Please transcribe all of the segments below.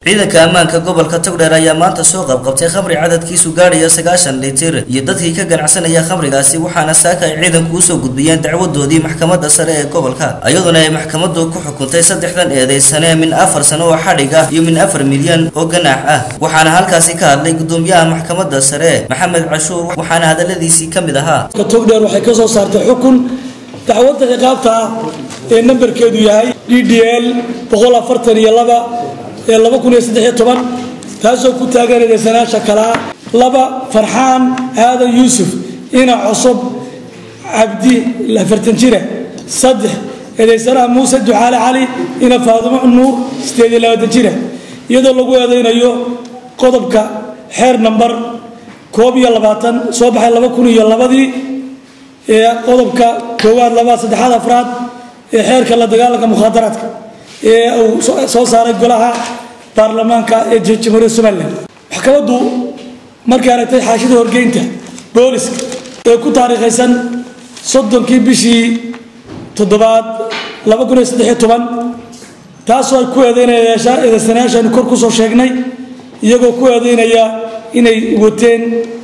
ciidanka ammaanka gobolka togdheer ayaa maanta soo qabqabtay khamri cadadkiisu gaadhaya sagaashan litir iyo dadkii ka ganacsanaya khamrigaasi waxaana saaka ay ciidanku usoo gudbiyeen dacwadoodii maxkamadda sare ee gobolka iyaduna ay maxkamaddu ku xukuntay saddexdan eedaysane min afar sano oo xadhig ah iyo min afar milyan oo ganaax ah waxaana halkaasi ka hadlay gudoomiyaha maxkamadda sare maxamed cashuur waxaana hadaladiisii ka mid ahaa togdheer waxay ka soo saartay xukun dacwadda ciqaabta ah ee nambarkeedu yahay d d l boqol afartan iyo laba ee laba kun iyo saddex iyo toban taasoo ku taagan eedaysanaasha kalaa laba farxaan aadan yuusuf ina cusub cabdi afartan jire saddex eedaysanaha muuse ducaale cali ina faadumo nuur sideed iyo labaatan jire iyadoo lagu eedaynayo qodobka xeer nambar koob iyo labaatan soo baxay laba kun iyo labadii ee qodobka koowaad labaad saddexaad afraad ee xeerka la dagaalanka mukhaadaraadka ee uu soo saaray golaha baarlamaanka ee jamhuuriyadda somalilan maxkamaddu markay aragtay xaashida horgeynta booliska ee ku taariikhaysan soddonkii bishii toddobaad laba kun iyo saddex iyo toban taasoo ay ku eedeynaya eedaysanayaashaanu kor kusoo sheegnay iyagoo ku eedeynaya inay wateen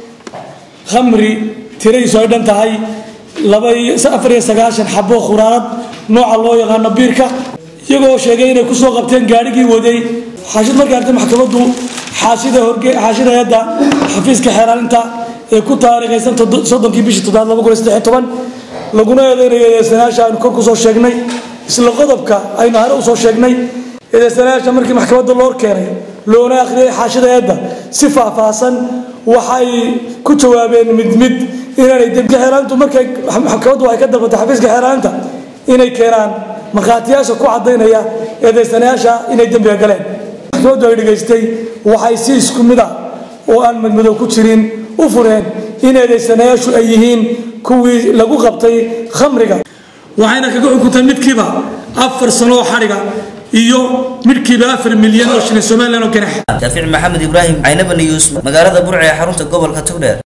khamri tiradiisu ay dhan tahay afar iyo sagaashan xabo khuraarad nooca loo yaqaano biirka iyagoo sheegay inay kusoo qabteen gaadhigii waday xaashid markay artay maxkamaddu xaashida hayadda xafiiska xeeraalinta ee ku taariikhaysan soddonkii bishii toddobaad laba kun iyo saddex iyo toban laguna eedeynayo eedeysanayaasha aynu kor kusoo sheegnay isla qodobka aynu hore usoo sheegnay eedeysanayaasha markii maxkamadda loo keenay loona akhriyay xaashida hayadda si faahfaahsan waxay ku jawaabeen mid mid inaanay dembi xeeraantu markay maxkamaddu ay ka dalbatay xafiiska xeeraanta inay keenaan markhaatiyaasha ku caddaynaya eedaysanayaasha inay dembiga galeen maxkamaddu ay dhegaystay waxay si isku mid ah oo aan madmadow ku jirin u fureen in eedaysanayaashu ay yihiin kuwii lagu qabtay khamriga waxayna kaga xukuntay midkiiba afar sano oo xadhiga iyo midkiiba afar milyan oo shilin somalilan oo ganax shaafic maxamed ibraahim caynaba niyuus magaalada burca ee xarunta gobolka togdheer